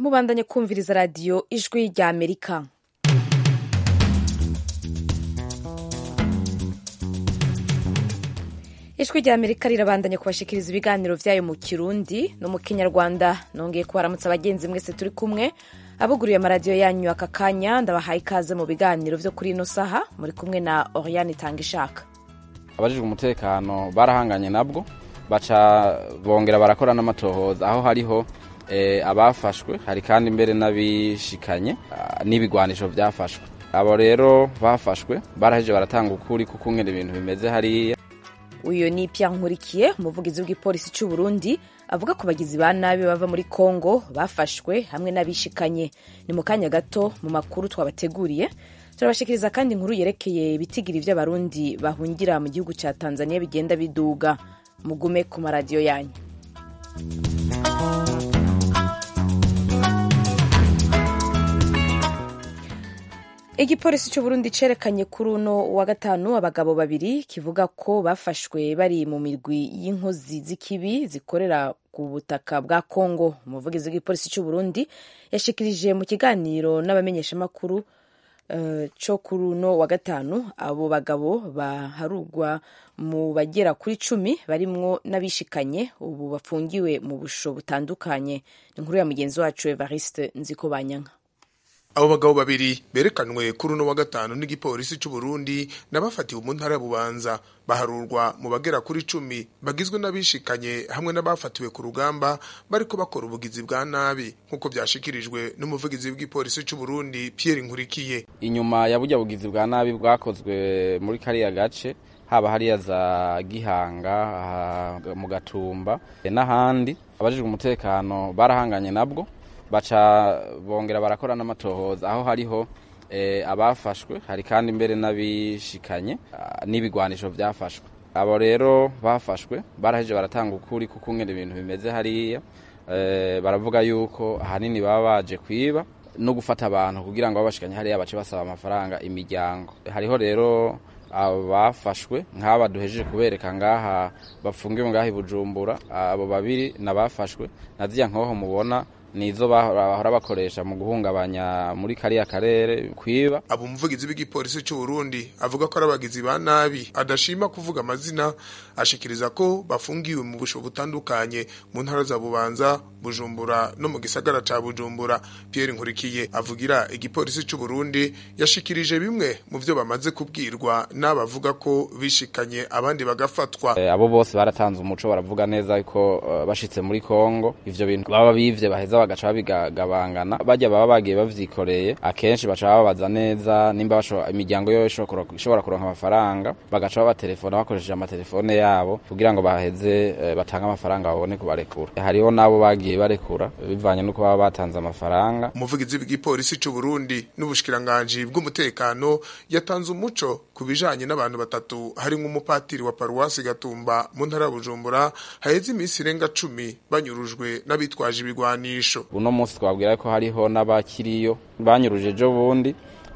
mubandanye kumviriza radiyo ijwi rya amerika ijwi rya amerika rirabandanya kubashikiriza ibiganiro vyayo mu kirundi no mu kinyarwanda nongeye kubaramutsa abagenzi mwese turi kumwe abuguriye amaradiyo yanyu aka kanya ndabahaye ikaze mu biganiro vyo kuri ino saha muri kumwe na oriane itanga ishaka abajijwe umutekano barahanganye nabwo baca bongera barakora n'amatohoza aho hariho eh, abafashwe hari kandi mbere n'abishikanye ah, n'ibigwanisho vyafashwe abo rero bafashwe baraheje baratanga ukuri kuko ngene ibintu bimeze hariya uyu ni Pierre Nkurikiye umuvugizi w'igipolisi cy'u Burundi avuga ku bagizi ba nabi bava muri Kongo bafashwe hamwe n'abishikanye ni mu kanya gato mu makuru twabateguriye turabashikiriza kandi inkuru yerekeye ibitigiri vy'abarundi bahungira mu gihugu ca Tanzania bigenda biduga mugume ku maradiyo yanyu igipolisi cy'u Burundi cerekanye kuri uno wa gatanu abagabo babiri kivuga ko bafashwe bari mu mirwi y'inkozi z'ikibi zikorera ku butaka bwa Kongo umuvugizi w'igipolisi cy'u Burundi yashikirije mu kiganiro n'abamenyeshamakuru uh, co kuri uno wa gatanu abo bagabo baharugwa mu bagera kuri cumi barimwo n'abishikanye ubu bafungiwe mu busho butandukanye ni inkuru ya mugenzi wacu Evariste Nzikobanyanka abo bagabo babiri berekanwe kuri uno wa gatanu n'igipolisi cy'u Burundi n'abafatiwe mu ntara ya Bubanza baharurwa mu bagera kuri cumi bagizwe n'abishikanye hamwe n'abafatiwe ku rugamba bariko bakora ubugizi bwa nabi nk'uko byashikirijwe n'umuvugizi w'igipolisi cy'u Burundi Pierre Nkurikiye inyuma ya burya bugizi bwa nabi bwakozwe muri kariya gace haba hariya za Gihanga aha mu Gatumba n'ahandi abajijwe umutekano barahanganye nabwo baca bongera barakora n'amatohoza aho hariho eh, abafashwe hari kandi mbere n'abishikanye ah, n'ibigwanisho vyafashwe abo rero bafashwe baraheje baratanga ukuri kuko ngene ibintu bimeze hariya eh, baravuga yuko ahanini baba baje kwiba no gufata abantu kugira ngo babashikanye hariya bace basaba amafaranga imiryango hariho rero abafashwe nk'aba duhejeje kubereka ngaha bafungiwe ngaha i Bujumbura abo babiri nabafashwe na ziriya nkoho mubona nizo bahora bakoresha mu guhungabanya muri kariya karere kwiba abo umuvugizi w'igipolisi cy'u Burundi avuga ko ari abagizi ba nabi adashima kuvuga amazina ashikiriza ko bafungiwe mu busho butandukanye mu ntara za Bubanza Bujumbura no mu gisagara ca Bujumbura Pierre Nkurikiye avugira igipolisi cy'u Burundi yashikirije bimwe mu vyo bamaze kubwirwa n'abavuga ko bishikanye abandi bagafatwa e, abo bose baratanze umuco baravuga neza ko uh, bashitse muri Kongo ivyo bintu baba bivye baheza bagaca babigabangana bajya baba bagiye bavyikoreye akenshi baca babaza neza nimba imiryango yo ishobora kuronka amafaranga bagaca babatelefona bakoresheje amatelefone yabo kugira ngo baheze e, batange amafaranga babone kubarekura hariho nabo bagiye barekura bivanye nuko baba batanze amafaranga umuvugizi w'igipolisi cy'u Burundi n'ubushikiranganji bw'umutekano yatanze umuco ku bijanye n'abantu batatu harimwo umupatiri wa paruwasi Gatumba mu ntara ya Bujumbura haheze iminsi irenga cumi banyurujwe n'abitwaje ibigwanisho uno munsi twabwira ko hariho n'abakiriyo banyuruje ejo bundi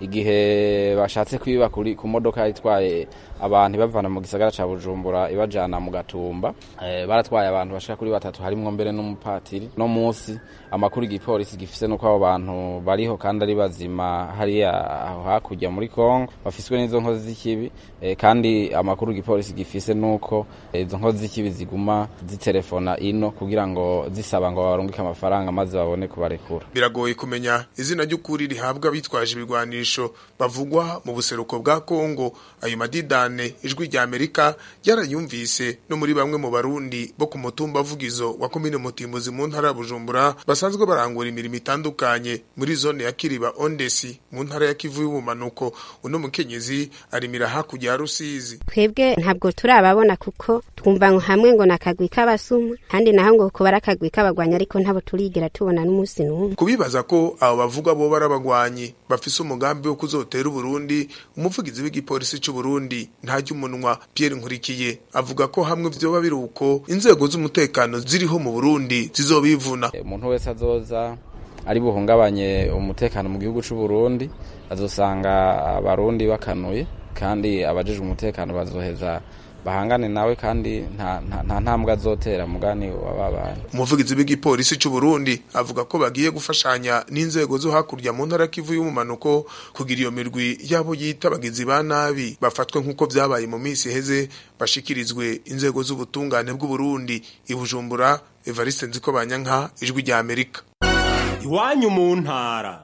igihe bashatse kwiba kuri ku modoka itwaye abantu ibavana mu gisagara ca Bujumbura ibajana mu Gatumba e, baratwaye abantu bashika kuri batatu harimwo mbere n'umupatiri no munsi amakuru igipolisi gifise nuko abo bantu bariho kandi ari bazima hariya aho hakurya muri Kongo bafiswe n'izo nkozi z'ikibi e, kandi amakuru igipolisi gifise nuko izo e, nkozi z'ikibi ziguma zitelefona ino kugira ngo zisaba ngo barungike amafaranga maze babone kubarekura biragoye kumenya izina ry'ukuri rihabwa bitwaje ibigwanisho bavugwa mu buseruko bwa Kongo ayo madidani cyane ijwi rya Amerika ryarayumvise no muri bamwe mu barundi bo ku mutumba vugizo wa komine Mutimbuzi mu ntara ya Bujumbura basanzwe barangura imirimo itandukanye muri zone ya Kiriba Ondesi mu ntara ya Kivu y'ubumanuko uno mukenyezi arimira hakurya ya Rusizi twebwe ntabwo turababona kuko twumva ngo hamwe ngo nakagwi k'abasuma kandi naho ngo kuba akagwi k'abagwanyi ariko ntabo turigera tubona n'umunsi n'umwe kubibaza ko abo bavuga bo barabagwanyi bafise umugambi wo kuzotera Burundi umuvugizi w'igipolisi cy'u Burundi ntajya umunwa Pierre Nkurikiye avuga ko hamwe vyoba biri uko inzego z'umutekano ziriho mu Burundi zizobivuna umuntu wese azoza ari buhungabanye umutekano mu gihugu c'u Burundi azosanga abarundi bakanuye kandi abajejwe umutekano bazoheza bahangane nawe kandi nta nta- nta ntambwe azotera mugani wababanye umuvugizi w'igipolisi cy'u Burundi avuga ko bagiye gufashanya n'inzego zo hakurya mu ntara kivu y'umumanuko kugira iyo mirwi yabo yita abagizi ba nabi bafatwe nk'uko vyabaye mu minsi iheze bashikirizwe inzego z'ubutungane bw'u Burundi i Bujumbura Evariste Nziko Banyanka ijwi rya Amerika iwanyu mu ntara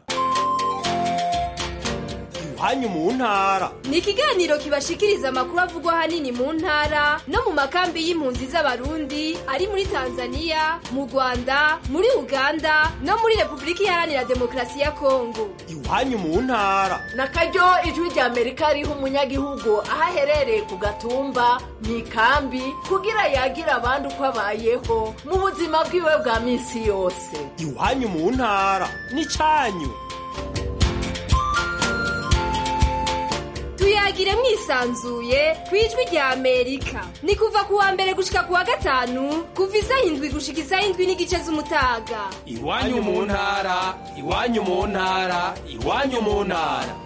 iwanyu mu ntara ni ikiganiro kibashikiriza amakuru avugwa ahanini mu ntara no mu makambi y'impunzi z'abarundi ari muri tanzania mu rwanda muri uganda no muri repubulika iharanira demokarasi ya kongo iwanyu mu ntara na karyo ijwi rya amerika riha umunyagihugu aho aherereye ku gatumba mu ikambi kugira yagira abandi uko abayeho mu buzima bwiwe bwa minsi yose iwanyu mu ntara n'icanyu tuyagire mwisanzuye ku ijwi rya amerika ni kuva ku wa mbere gushika ku wa gatanu kuva isaha indwi gushika isaha indwi n'igice z'umutaga iwanyu mu ntara iwanyu mu ntara iwanyu mu ntara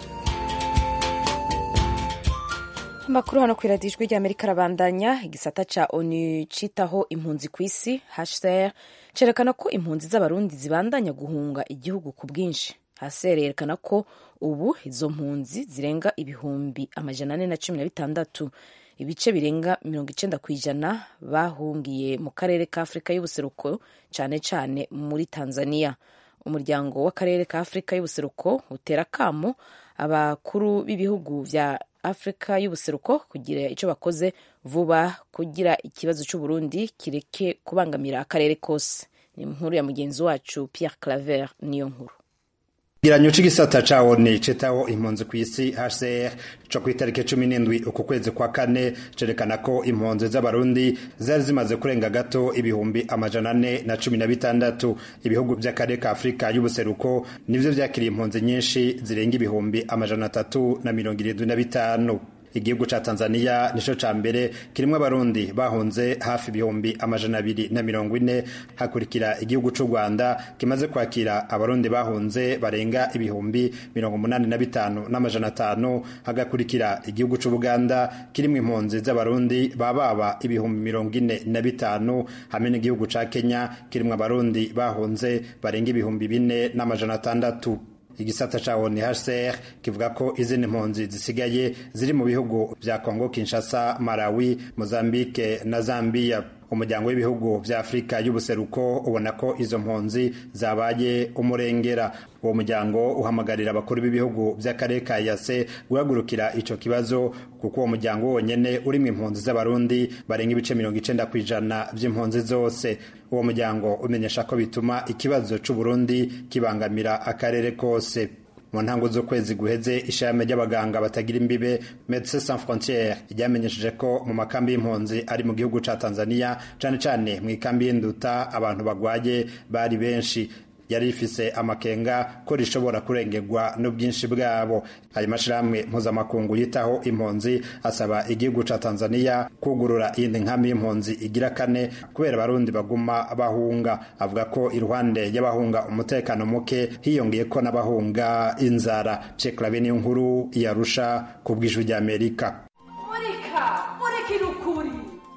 amakuru hano ku iradiyo ijwi ry'amerika arabandanya igisata ca onu citaho impunzi ku isi hcr cerekana ko impunzi z'abarundi zibandanya guhunga igihugu ku bwinshi hcr yerekana ko ubu izo mpunzi zirenga ibihumbi amajana ane na cumi na bitandatu ibice birenga mirongo icenda ku ijana bahungiye mu karere ka afurika y'ubuseruko cane cane muri tanzania umuryango w'akarere ka afurika y'ubuseruko utera akamo abakuru b'ibihugu vya afurika y'ubuseruko kugira icyo bakoze vuba kugira ikibazo cy'uburundi kireke kubangamira akarere kose ni inkuru ya mugenzi wacu pierre claver niyo nkuru Ikigereranyo c'igisata ca ONU citaho impunzi kw'isi HCR co kw'itariki cumi n'indwi uku kwezi kwa kane cerekana ko impunzi z'abarundi zari zimaze kurenga gato ibihumbi amajana ane na cumi na bitandatu ibihugu vy'akarere ka afurika y'ubuseruko nivyo vyakiriye impunzi nyinshi zirenga ibihumbi amajana atatu na mirongo irindwi na bitanu igihugu ca Tanzania nico ca mbere kirimwo abarundi bahunze hafi ibihumbi amajana abiri na mirongo ine hakurikira igihugu c'u Rwanda kimaze kwakira abarundi bahunze barenga ibihumbi mirongo umunani na bitanu n'amajana atanu hagakurikira igihugu c'u Buganda kirimwo impunzi z'abarundi bababa ibihumbi mirongo ine na bitanu hamwe n'igihugu ca Kenya kirimwo abarundi bahunze barenga ibihumbi bine n'amajana atandatu igisata ca ONHCR kivuga ko izindi mpunzi zisigaye ziri mu bihugu vya Kongo Kinshasa, Malawi, Mozambique na Zambia. Umuryango w'ibihugu vya Afrika y'ubuseruko ubona ko izo mpunzi zabaye umurengera. Uwo muryango uhamagarira abakuru b'ibihugu vy'akarere ka Yase guhagurukira ico kibazo kuko uwo muryango wonyene urimwo impunzi z'abarundi barenga ibice mirongo icenda kw'ijana vy'impunzi zose. Uwo muryango umenyesha ko bituma ikibazo c'Uburundi kibangamira akarere kose. mu ntango z'ukwezi guheze ishami ry'abaganga batagira imbibe Medecins Sans Frontieres ryamenyesheje ko mu makambi y'impunzi ari mu gihugu ca Tanzania cane cane mu ikambi y'Induta abantu bagwaye bari benshi yari rifise amakenga ko rishobora kurengerwa n'ubwinshi bwabo ayo mashirahamwe mpuzamakungu yitaho impunzi asaba igihugu ca Tanzania kugurura iyindi nkambi y'impunzi igira kane kubera abarundi baguma bahunga avuga ko iruhande y'abahunga umutekano muke hiyongeye ko n'abahunga inzara Cekla niyo nkuru yarusha ku bw'ijwi ry'Amerika murika murikira ukuri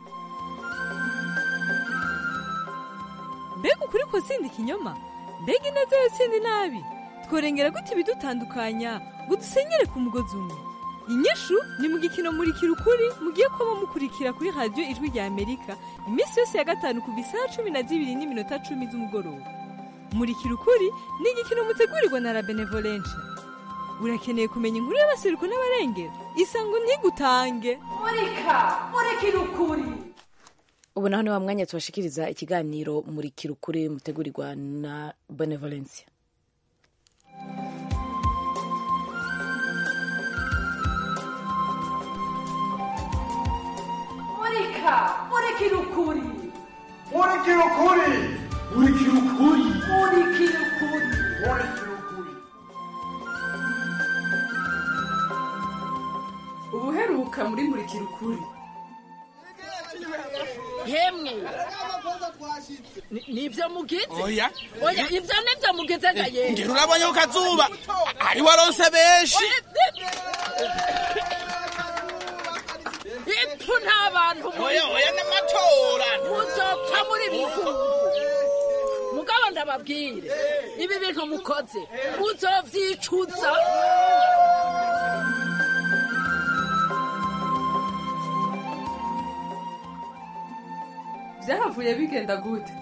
mbega ukuri ko sindi ikinyoma mbega ineza yo sindi nabi tworengera gute ibidutandukanya ngo dusenyere ku mugozi umwe inyishu ni mu gikino murikira ukuri mugiye kuba mukurikira kuri radiyo ijwi rya amerika iminsi yose ya gatanu kuva isaha cumi na zibiri n'iminota cumi z'umugoroba murikira ukuri ni igikino mutegurirwa na la benevolence urakeneye kumenya inkuru y'abaseruko n'abarengera isango ntigutange murika murikira ukuri ubu naho ni wa mwanya tubashikiriza ikiganiro murikira ukuri mutegurirwa na benevolencia murika murikira ukuri murikira ukuri murikira ukuri murikira ukuri murikira ukuri ubuheruka muri murikira ukuri hemwe Ni- nivyo mugize oya oya ivyo nivyo mugize gaye ngera urabonye ku kazuba ari waronse benshi pfu nta bantu oya oya n'amatora muzopfa muri bihugu mugabo ndababwire ibi bintu mukoze muzovyicuza byahavuye bigenda gute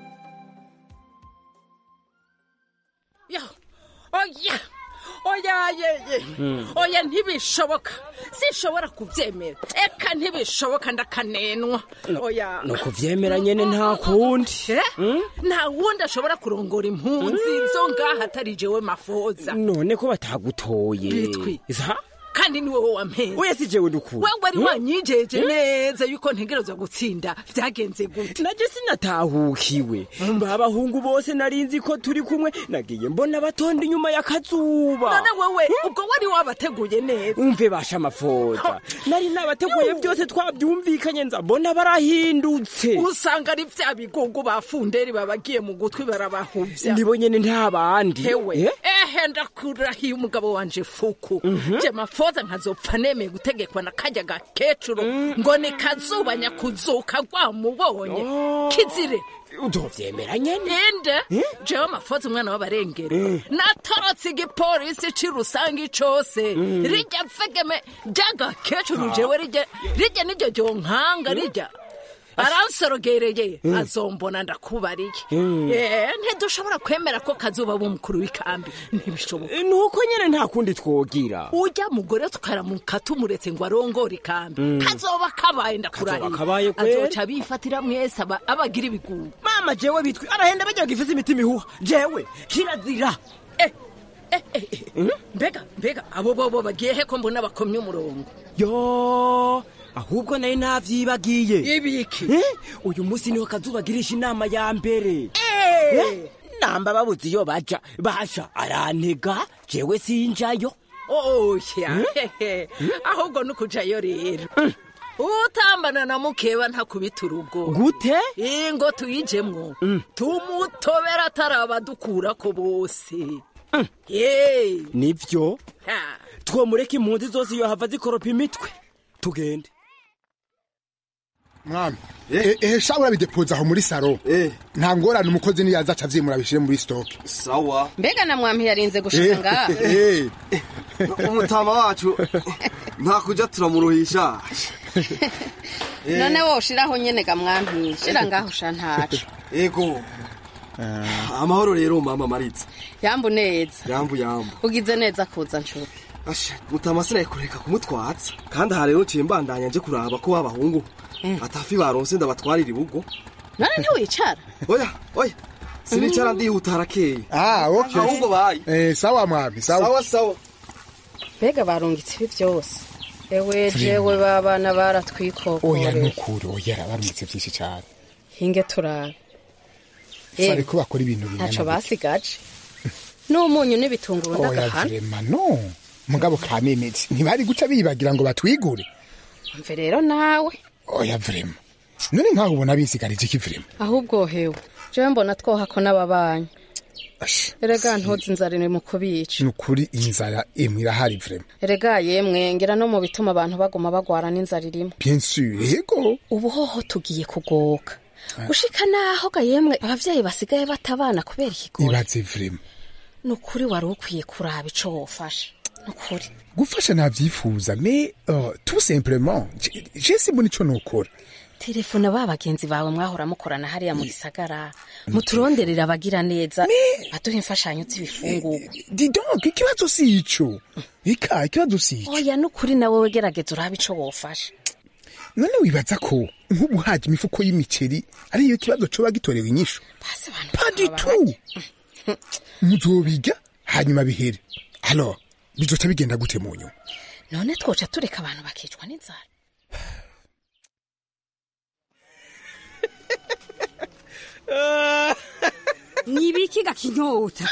Yo, oya oya yeye oya ntibishoboka sinshobora kubyemera eka ntibishoboka ndakanenwa oya ni ukuvyemera nyene nta kundi Eh? nta wundi ashobora kurongora impunzi zo ngaha atari jewe mafoza none ko batagutoye Bitwi. za kandi ni wowe wampeza oya si jewe ndukuri wewe wari wanyijeje neza yuko ntegerezwa gutsinda byagenze gute naje sinatahukiwe babahungu bose narinzi ko turi kumwe nagiye mbona batonda inyuma y'akazuba none wewe ubwo wari wabateguye neza umve basha amafoza nari nabateguye byose twabyumvikanye nza mbona barahindutse usanga ari bya bigungu ba funderi babagiye mu gutwi barabahuvya nibo nyene nta bandi hewe Eh? ehe ndakurahiye umugabo wanje fuku je mafoza nkazopfa nemeye gutegekwa na karya gakecuru ngo ni kazuba nyakuzuka rwamubonye kizire utovyemera nyene inde jewe mafoza umwana w'abarengeri natorotse igipolisi c'irusangi cose rijya vegeme ry'agakecuru jewe rijya rijya niryo ryonkanga rijya aransorogereye azombona ndakubariye Eh, ntidushobora kwemera ko kazuba b'umukuru w'ikambi ntibishoboka nuko nyene nta kundi twogira ujya mugore tukaramuka tumuretse ngo arongore ikambi Mm. kazoba kabaye ndakurahiye Kazoba kabaye kweri. azoca bifatira mwese aba- abagira ibigugu mama jewe bitwi arahenda bajya gifise imitima ihuha jewe kirazira mbega mbega abo bobo bagiye he ko mbona bakomye umurongo yo ahubwo nari navyibagiye ibiki uyu munsi niho kazubagirisha inama ya mbere Eh, namba babuze iyo baja basha arantega jewe sinjayo oya hehe ahubwo nukujayo rero utambana na mukeba ntakubita urugo gute ingo tuyijemwo tumutobera atarabadukura bose ye nivyo Ha. twomureka impunzi zose iyo hava zikoropa imitwe tugende mwami ehe sha urabidepoza aho muri saro nta ngorane umukozi niyaza aca avyimura abishire muri stoke sawa mbega na mwampi yarinze gushika ngaha Eh, umutama wacu nta kuja turamuruhisha none wowe ushiraho nyene ga mwampi shira ngaho sha ntaco ego amahoro rero mama maritsa yambu neza yambu yambu ugize neza kuza nshuti asha mutama sinaye kureka kumutwatsa kandi aha rero nciye mbandanya nje kuraba ko babahungu atafi baronse ndabatwarira ibugo none ntiwicara oya oya sinicara ndihuta harakeye ah okay ahubwo bayi eh sawa mwami sawa sawa sawa mbega barungitse ibi byose ewe jewe babana oya baratwikokorera nukuri oya arabarumutse vyinshi cane hinge turabe sare ko bakora ibintu ntaco bingana basigaje n'umunyu n'ibitunguru oya ndagahana vrema no mugabo kamemezi ntibari guca bibagira ngo batwigure mve rero nawe oya vrema none nkaho ubona bisigarije iki vrema ahubwo hewe jewe mbona twoha ko n'ababanyi erega ntuzi inzara iri mu kubica nukuri inzara imwe irahari vrema erega yemwe ngira no mu bituma abantu baguma bagwara n'inzara irimo bien sûr yego ubu hoho tugiye kugoka gushika naho ga yemwe abavyeyi basigaye batabana kubera ikigori ibaze vrema ni ukuri wari ukwiye kuraba ico wofasha ni ukuri gufasha navyifuza mais uh, tout simplement je- je simbona ico nokora telefone ba bagenzi bawe mwahora mukorana hariya mu gisagara muturonderera abagira neza baduha imfashanyo z'ibifungurwa di donc ikibazo si ico ika ikibazo si ico oya n'ukuri nawe wegerageza urabe ico wofasha none wibaza ko nk'ubu haje imifuko y'imiceri ariyo kibazo coba gitorewe inyishu pas du tout muzobiga hanyuma bihere alors bizoca bigenda gute mu nyuma none twoca tureka abantu bakicwa n'inzara nibiki gakinyota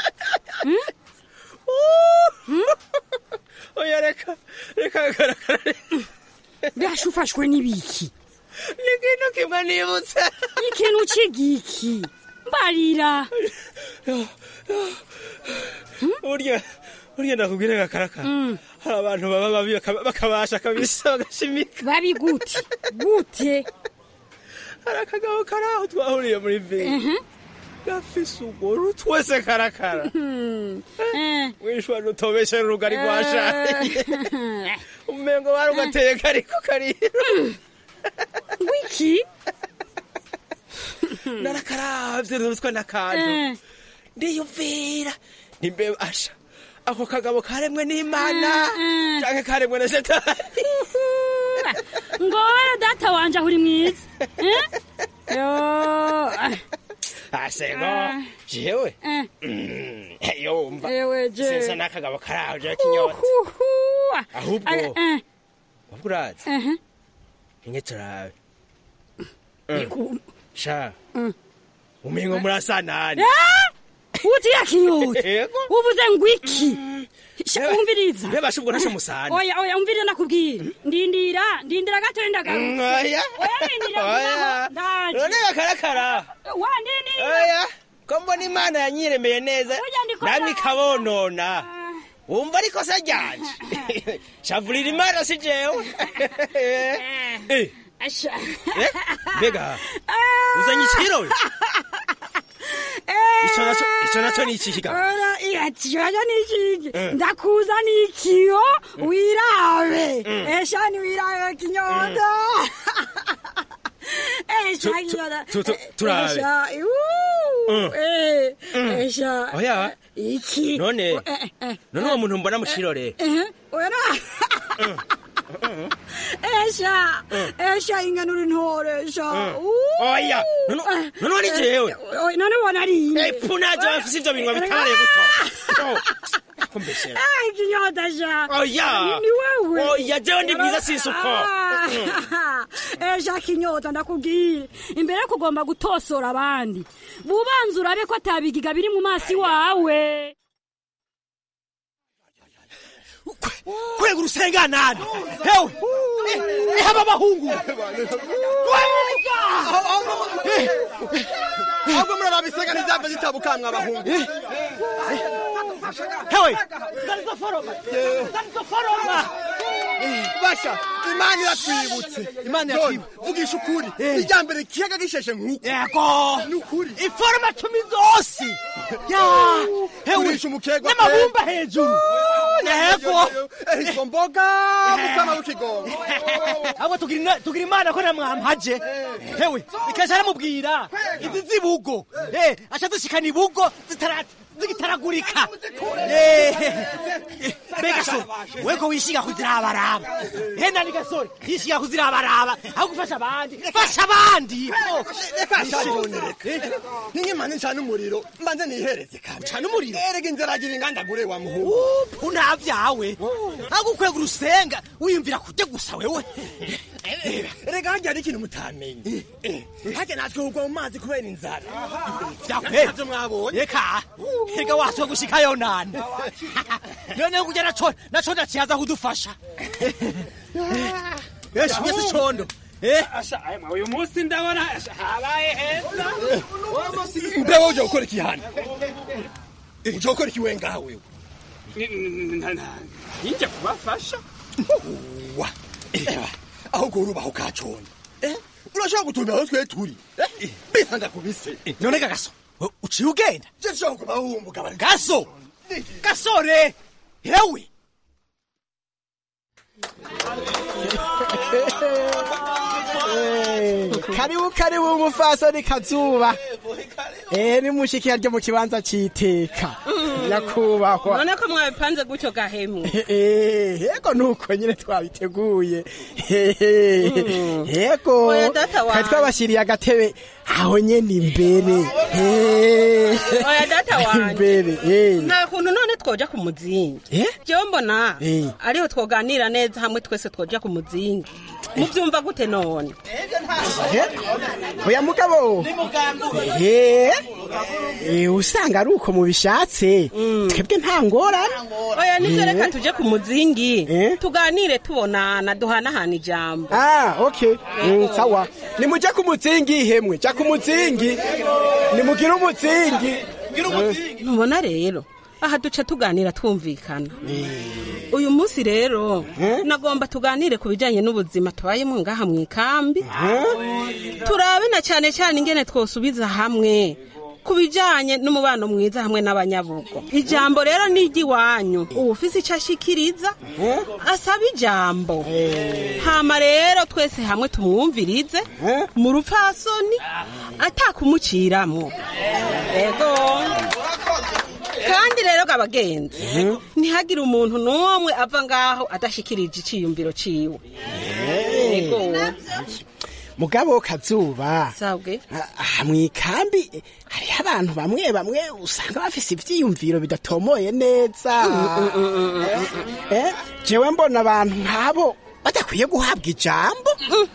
oya reka reka garagara mbasha ufashwe n'ibiki ni ikintu kimwe nibutse ikintu c'igiki mbarira burya uriya ndakubwire gakarakara hari abantu baba babi baka- bakabasha kabisa bagashimika babi gute gute hari akagabo kari aho twahuriye muri vile gafise ugoro twese karakara wishwa nutobeshe urugari rwashaye umengo barugateye kariko karira wiki narakaravye ruswa n'akantu ndiyumvira nimbe asha ako kagabo karemwe n'imana canke karemwe na shetani ngo wowe data wanje aho uri mwiza Eh? yo asego jewe Mm, yumva Ewe je. sinsa n'akagabo karaho je kinyota Uhuhuwa. ahubwo Ari- eh, wabwo urazi eh, inye turabe Iku- sha umengo murasa nani Ah! utiya kinyota Yego. uvuze ngo iki Sha, umviriza bebasha ubwo ntasho musana oya oya umviriza nakubwira ndindira ndindira gatoya ndagarutse oya oya ndindira oya vubaho, ndaje none gakarakara wa ndindira oya ko mbona imana yanyiremeye neza namwe ikabonona wumva ari ikosa ryanje shavurira imana si jewe Eh, Asha. eh, mbega uzanye ikiro ico naco ico naco ni iki kiga Ora, iya kibazo ni ikiki Eh. ndakuza ni ikiyo wirabe eshani wirabe kinyota esha Tu- tu- kinyota tu- tu- turabe. esha iuu, Mm. eh, Mm. esha oya iki none Eh, eh, none uwo muntu mbona mu kirore eh, ora esha esha inganura intore esha oya none none wari jewe none ubona ari ine epu naje bafise ivyo binwa bitabariye guto kumbeshera Ay, kinyota sha Oya. ni wewe Oya, jewe ndi mwiza sinsi uko. Ah, esha kinyota ndakubwire imbere yo kugomba gutosora abandi bubanza urabe ko atabigiga biri mu maso iwawe kwega urusenga nani hewe eh, aba bahungu ahubwo muraraba isega ntizava zitabukamwa abahungu hewe basha imana iratwibutse imana iratwibutse vugisha ukuri irya mbere ikiyaga gisheshe nk'uko yego ni ukuri iforoma cumi zose ya hewe Turisha umukego n'amabumba hejuru yego izo mboga mukama w'ikigongo ahubwo tugira ina- tugira imana ko namwampaje hewe ikaja aramubwira izi zibugo eh aca zishikana ibugo zitara- zigitaragurika Eh, eh, mbega gasore weko wishiga kuzirabaraba he nani gasore yishiga kuzirabaraba aho gufasha abandi fasha abandi reka shabone reka ninkimana ncana umuriro mbanze nihereze kabi cana umuriro erega inzara agira ingandagure wa muhungu upu nta vyawe aho gukwega urusenga wiyumvira kurya gusa wewe erega harya hari ikintu mutamenye harya natwe kugwa mu mazi kubera inzara vyakwe Navyo mwabonye reka reka waswe gushikayo nani noneho kurya naco naco ndaciyaza kudufasha yesu mwese condo eh uyu munsi ndabona habaye heza mbe wowe ujya gukora iki hano ujya gukora iki we ngaha wewe ninjya kubafasha wa Eba, ahubwo urubaho kacondo urashobora gutumira aho twe turi bisa ndakubise none gagaso uciye ugenda je nshobora kuba wumbuga bari gaso gasore hewe karibu karibu umufasoni kazuba eh ni mushikira ryo mu kibanza citeka nyakubahwa none ko mwabipanze gutyo gahemu Eh, yego nuko nyine twabiteguye Hehe. yego Oya, data wanje. kari twabashyiriye agatebe aho nyene imbere Eh. oya data wanje imbere eh. nta kuntu none twoja ku muzingi Eh? jewe mbona Eh. ariho twoganira neza hamwe twese twoja ku muzingi muvyumva gute none oya mugabo Eh, eh, usanga ari uko mubishatse twebwe nta ngorane oya nivyo Eh. reka tuje ku muzingi tuganire tubonana duhanahana ijambo Ah, okay. Mm, sawa. Nimuje ku muzingi hemwe, ja ku muzingi. Nimugire umuzingi. ntubona rero aha duca tuganira twumvikana uyu munsi rero nagomba tuganire ku bijyanye n'ubuzima tubayemo ngaha mu ikambi turabe na cyane cyane ingene twosubiza hamwe ku bijyanye n'umubano mwiza hamwe n'abanyabugo ijambo rero ni iry'iwanyu uwufise icyo ashikiriza asaba ijambo hama rero twese hamwe tumwumvirize mu rupfasoni atakumuciramo ego kandi rero abagenzi ntihagire umuntu n'umwe ava ngaho adashikirije icyiyumviro ciwe ego mugabo kazuba sabwe aha mu ikambi hariho abantu bamwe bamwe usanga bafise ivyiyumviro bidatomoye neza Eh, jewe mbona abantu nk'abo badakwiye guhabwa ijambo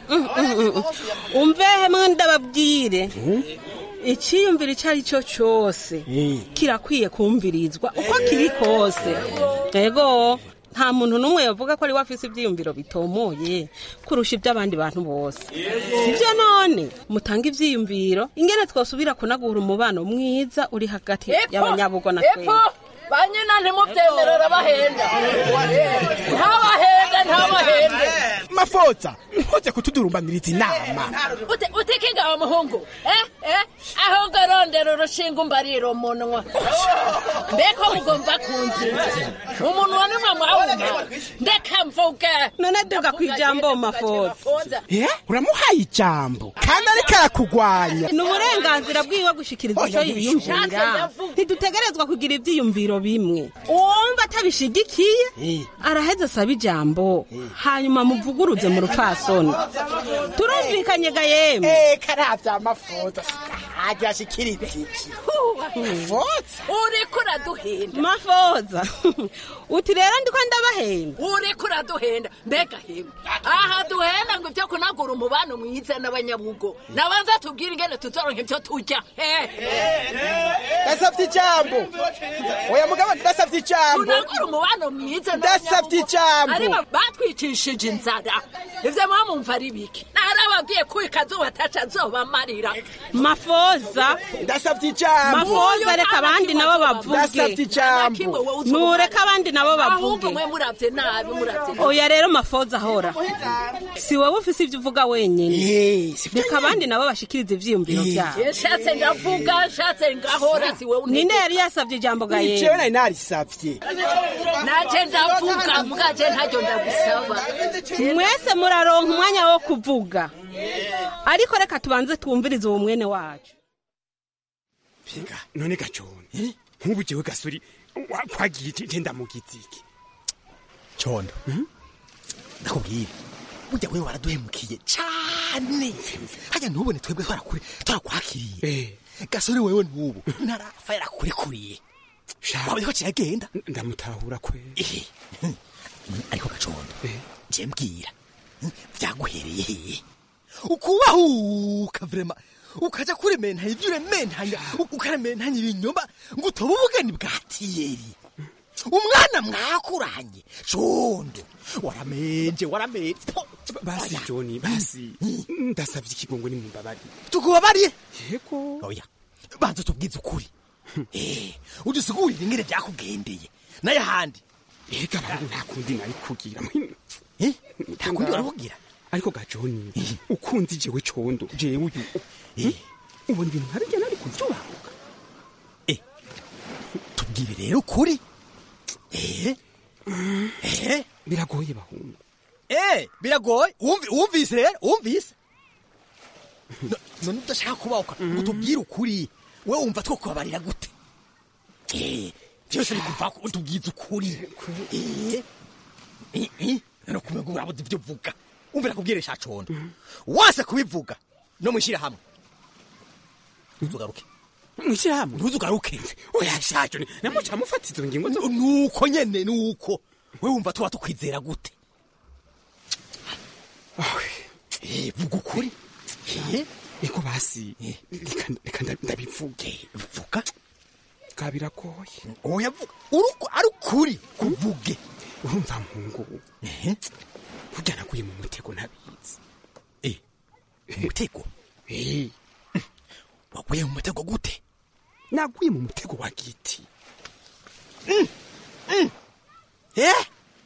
umve hemwe ndababwire icyiyumviro icyo ari cyo cyose kirakwiye kumvirizwa uko kiri kose ego nta muntu n'umwe yavuga ko ari we afise ibyiyumviro bitomoye kurusha iby'abandi bantu bose sibyo none mutanga ibyiyumviro ingene twosubira kunagura umubano mwiza uri hagati y'abanyabugo na twebwe banyina ntimubyemerera bahenda ntabahende ntabahende mafoza ntuze kutudurumbaniriza inama Ute- utikiga wa muhungu eh eh ahubwo rondera urushinga umbarira umunwa mbeko mugomba kunzira umunwa nimwe mwawuma ndeka mvuge none duga ku ijambo mafoza Eh, uramuhaye ijambo kandi ariko arakugwanya ni uburenganzira bwiwe gushikiriza icyo yiyumvira ntidutegerezwa kugira ibyiyumviro bimwe uwumva atabishigikiye araheza asaba ijambo hanyuma muvuguruze mu rupfasoni turumvikanye ga yemwe Eh, karavya mafoza hajya ashikiriza iki mafoza uriko uraduhenda mafoza uti rero ndiko ndabahenda uriko uraduhenda mbega hemwe aha duhenda ngo ibyo kunagura umubano mwiza n'abanyabugo nabanza tubwire ingene tuzoronka ibyo turya ndasavye ijambo oya mugabo ndasavye ijambo tunagura umubano mwiza Ndasavye ijambo. ariko batwicishije inzara ivyo mwamumva ari biki narababwiye ko ikazuba ataca azobamarira mafoza ndasavye ijambo mafoza reka abandi nabo bavuge ndasavye ijambo nureka abandi nabo ahubwo bavuge mwe muravye nabi muravye nabi oya rero mafoza ahora si wowe ufise ibyo uvuga wenyine reka abandi nabo bashikirize ivyiyumviro vyabo nshatse ndavuga nshatse ngahora si wewe ninde yari yasavye ijambo ga jewe yemwe nari narisavye naje ndavuga mugaje ntaryo ndagusaba mwese muraronka umwanya wo kuvuga ariko reka tubanze twumvirize uwo mwene wacu Piga, none gacone nk'ubu jewe gasuri wa- kwagiye je ndamugize iki condo ndakubwira burya wewe waraduhemukiye cane hajya ntubone twebwe twarakure twarakwakiriye gasore wewe n'ubu ntarafa yarakurekuriye wabonye ko kiragenda ndamutahura kwe ariko gacondo je mbwira vyaguhereye hehe ukubahuka vrema ukaja kurementanya ivyo urementanya ukarementanya ibinyoma ngo utobe ubugeni bwa tiyeri umwana mwakuranye condo waramenje waramenje Po! basi joni basi ndasavye ikigongo nimumbabarire tukubabariye yego oya banza tubwize ukuri Eh, udusigurire ingene vyakugendeye naye ahandi ega bangu nta kundi nari kugira nta kundi waravugira ariko gajoni ukunzi jewe condo jewe uyu ubona ibintu nkarya nari kuvyubahuka tubwire rero ukuri eh eh biragoye bahungu eh biragoye Wumvi- wumvise rero wumvise No- none udashaka kubahuka ngo tubwire ukuri we wumva two kubabarira gute eh byose bikuva ko tubwize ukuri eh eh eh no kumenya urabuze ibyo uvuga umvira kubwire shacondo wase kubivuga no mushira hamwe ntuzugaruke mwishira hamwe ntuzugaruke oya shajo namuca mufata izo ngingo zo nuko nyene nuko we wumva tuba tukwizera gute eh vuga ukuri eh niko basi reka reka nda- ndabivuge vuga bwa biragoye oya vuga uruko ari ukuri kuvuge urumva mpungu burya naguye mu mutego ntabizi eh umutego eh waguye mu mutego gute naguye mu mutego wa giti eh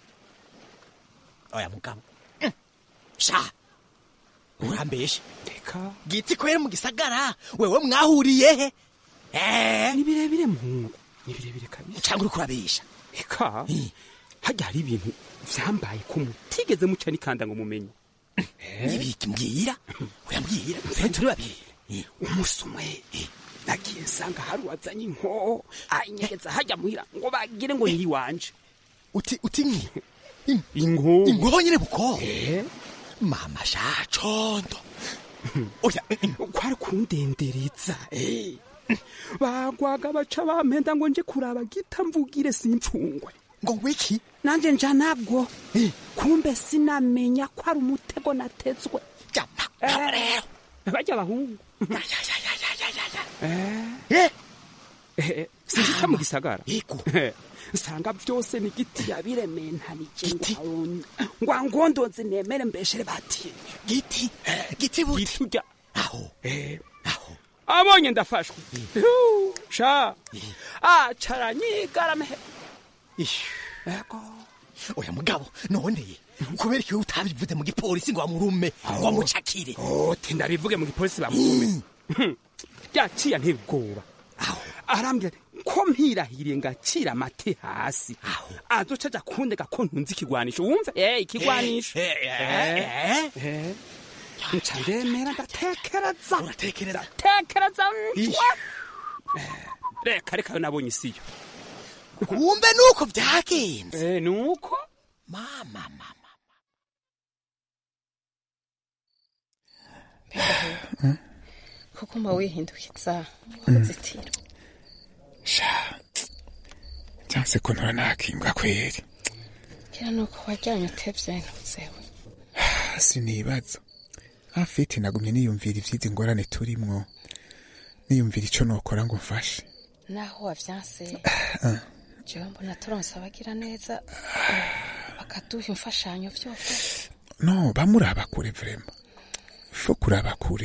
oya mugabo Mm. sha urambeshe reka giti kwera mu gisagara wewe mwahuriye he eh ni birebire muhungu ni birebire kabisa cyangwa uri kurabesha reka hajya hari ibintu vyambaye ko mutigeze muca nikanda ngo mumenye ibiki mbwira uyambwira twe turi babiri umunsi umwe nagiye nsanga hari uwazanye inko anyegeza hajya muhira ngo bagire ngo nyiri wanje uti uti nki inko inko nyine buko mama sha condo oya kwari kundendereza eh. bagwaga baca bampenda ngo nje kuraba gita mvugire simfungwe ngo wiki nanje nja nabwo kumbe sinamenya ko ari umutego natezwe jama rero bajya abahungu Eh. Eh, sinshitsa mu gisagara yego nsanga byose ni giti yabirementanije ngo ngo ngondoze nemere mbeshere batiye giti giti buti giti urya aho aho abonye ndafashwe Hu, sha acaranyigarame ego oya mugabo none kubera iki utabivuze mu gipolisi ngo amurume ngo amucakire ote ndabivuge mu gipolisi bamurume yaciye antera ubwoba arambwira ati ko mpirahiriye ngacira amate hasi azoca aja kundega ko ntunze ikigwanisho wumve eh ikigwanisho eh, eh nca ndemera ndatekereza uratekereza tekereza ncwa Eh, reka reka yo nabonye isiyo wumve nuko byagenze eh nuko mama mama kuko mba wihindukiza uruzitiro sha byanse ko ntora nakimbwa kweri kira nuko wajyanye utevye ntuzewe sinibaza afite nagumye niyumvira ivy'izi ngorane turimwo niyumvira ico nokora ngo mfashe naho wavyanse jewe mbona turonse abagira neza bakaduha imfashanyo vyofasha no bamuraba kure vrema fo kuraba kure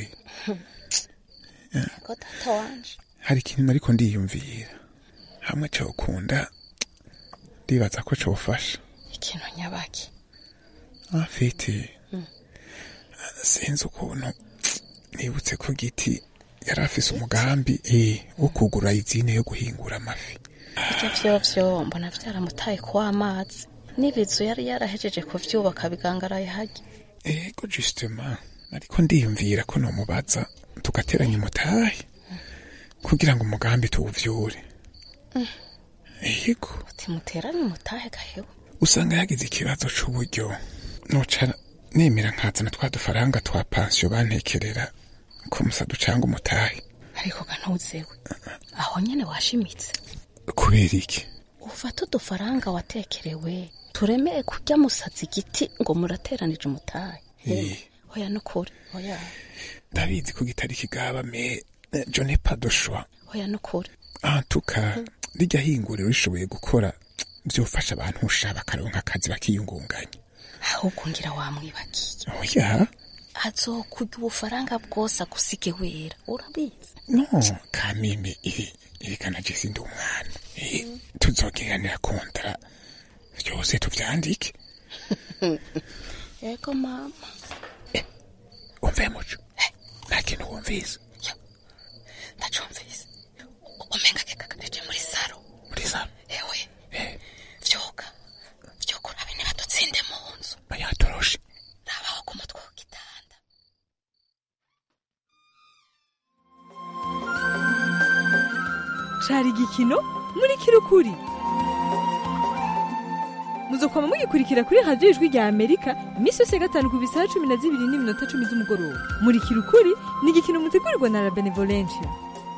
ko data wanje hari ikintu nariko ndiyumvira hamwe cokunda ndibaza ko cofasha ikintu nyabaki afite sinzi ukuntu nibutse ko giti yari afise umugambi eh, wo kugura izine yo guhingura amafi ivyo vyovyo mbona vyaramutaye kuwa amazi n'ibizu yari yarahejeje kuvyubaka bigangaraye harya ego justement ariko ndiyumvira ko nomubaza tugateranya umutahe kugira ngo umugambi tuwuvyure yego utimuterane umutahe gahewe usanga yagize ikibazo c'uburyo noca nemera nkazana twa dufaranga twa pansiyo bantekerera ko musa ducanga umutahe ariko ga ntuzewe aho nyene washimitse kubera iki ufata udufaranga watekerewe turemeye kurya musazi igiti ngo murateranije umutahe Eh. oya nukuri oya ndabizi ko gitari kigaba me je n'ai pas de choix oya nukuri en tout cas rijya hinguriro rishoboye gukora vyofasha abantu usha bakaronka akazi bakiyungunganya ahubwo ngira wamwibagiye oya azokurya ubufaranga bwose agusige wera urabizi no kamime iri irikana je sindi umwana Eh, tuzogiranira kontara vyose tuvyandike yego mama umve muco nta kintu wumvise ndacumvise umenga kekakareje muri saro muri saro ewe vyoga vyoga urabe niba dutsinde mu nzu bayatoroshe rabaho ku mutwe w'igitanda cari igikino muri kirukuri muzokwama mugikurikira kuri radiyo ijwi rya amerika iminsi yose ya gatanu ku bisaha cumi na zibiri n'iminota cumi z'umugoroba muri kirukuri ni igikino mutegurirwa na la benevolencia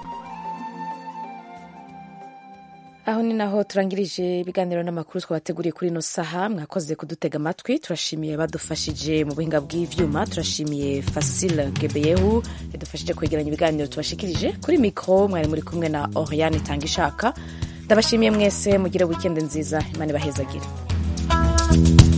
aho ni naho turangirije ibiganiro n'amakuru twabateguriye kuri ino saha mwakoze kudutega amatwi turashimiye badufashije mu buhinga bw'ivyuma turashimiye fasile gebeyehu yadufashije kwegeranya ibiganiro tubashikirije kuri mikoro mwari muri kumwe na oriane itanga ishaka ndabashimiye mwese mugire wikendi nziza imana ibahezagire